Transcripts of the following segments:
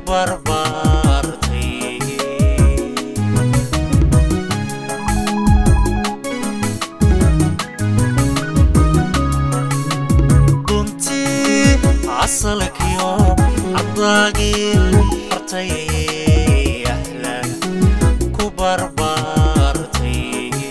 barbaartay runtii asalkiyo cadaagii hartay ahlan ku barbaartay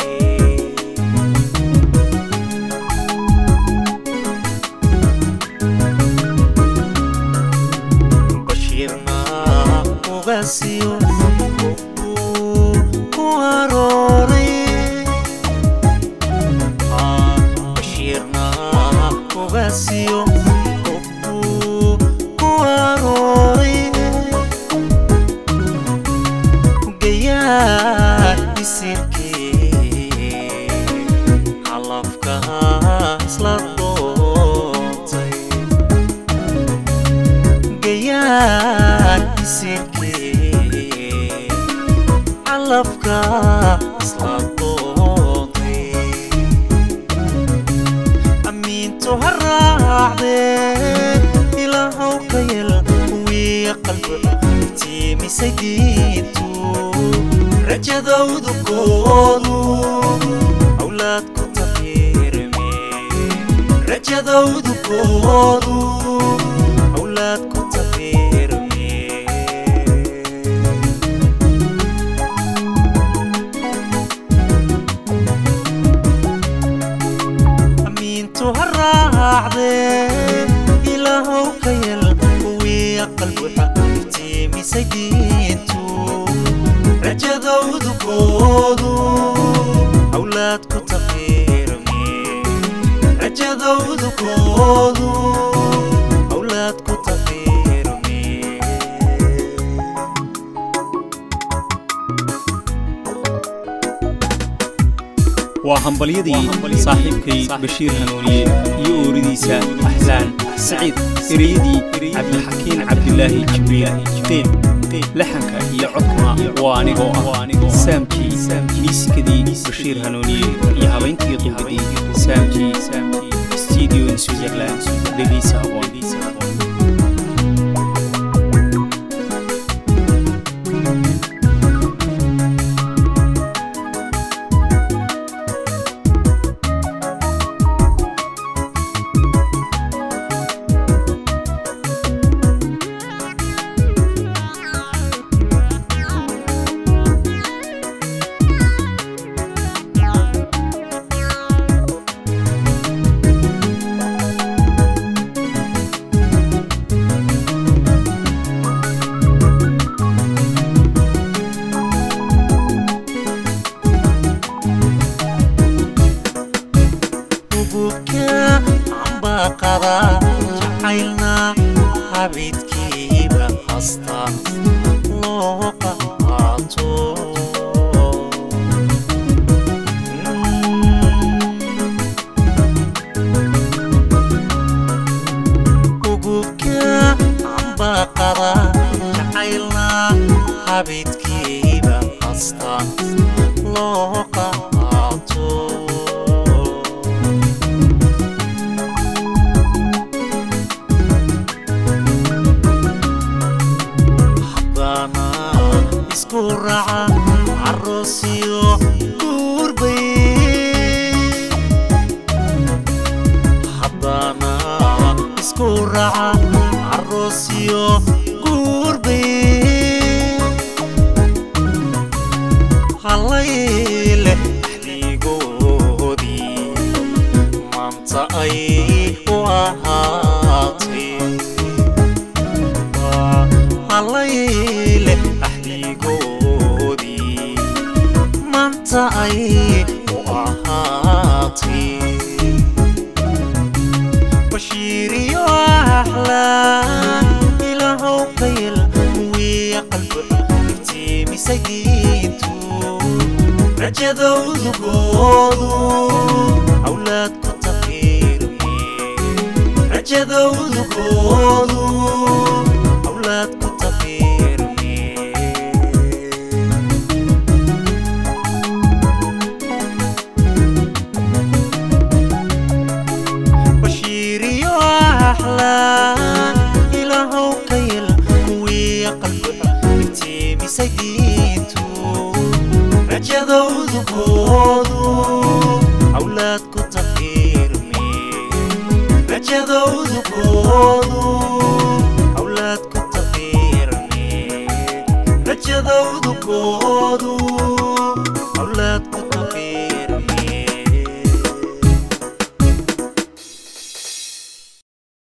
bashiirna ugaasiyo uu ku arooray bashiirna ugaasiyo uu ku arooray gayaa isirkii calafkaas la doontay gayaan isirkii calafka isla doontay amiintu ha raacdee ilaahow ka yel kuwii qalbi tiimisay diintu rajadowdu koodu awlaad ku tafiirme rajadowdu koodu awlaad ku tafiirme amiintu ha raacdee ilaahow ka yel kuwii qalbuxa tiimisay diintu rajadowdu koodu awlaad ku tafiirme rajadowdu koodu awlaad ku tafiirme waa hambalyadii saaxiibkay bashiir hanuuniye iyo ooridiisa axlaan saciid ereyadii cabdixakiin cabdilaahi jibriil deem laxanka iyo codkuna waa anigoo ah saamkii miisikadii bashiir hanuuniye iyo habayntii duubadii saamkii studio in switzerland dhegeysa aboon ububka ambaqada jacaylna habidkiiba hasta loo qaato ububka ambaqada jacaylna habidkiiba hasta loo qaato haddana isku raaca caroosiyo guurbay haddana isku raaca caroosiyo guurbay halayle axdigoodii maanta ay u ahaatay halayle axdigoodii maanta ay u ahaatay bashiiriyo axlaan ilaahow ka yel kuwii qalbi iftiimisay diintu rajadowdu goodu awlaad ku tafiirme rajadowdu goodu awlaad ku tafiirme bashiiriyo axlaan ilaahow ka yel kuwii qalbi rajadowdukoodu awlaad ku tafiirmi rajadowdukoodu awlaad ku tafiirmi rajadowdukoodu awlaad ku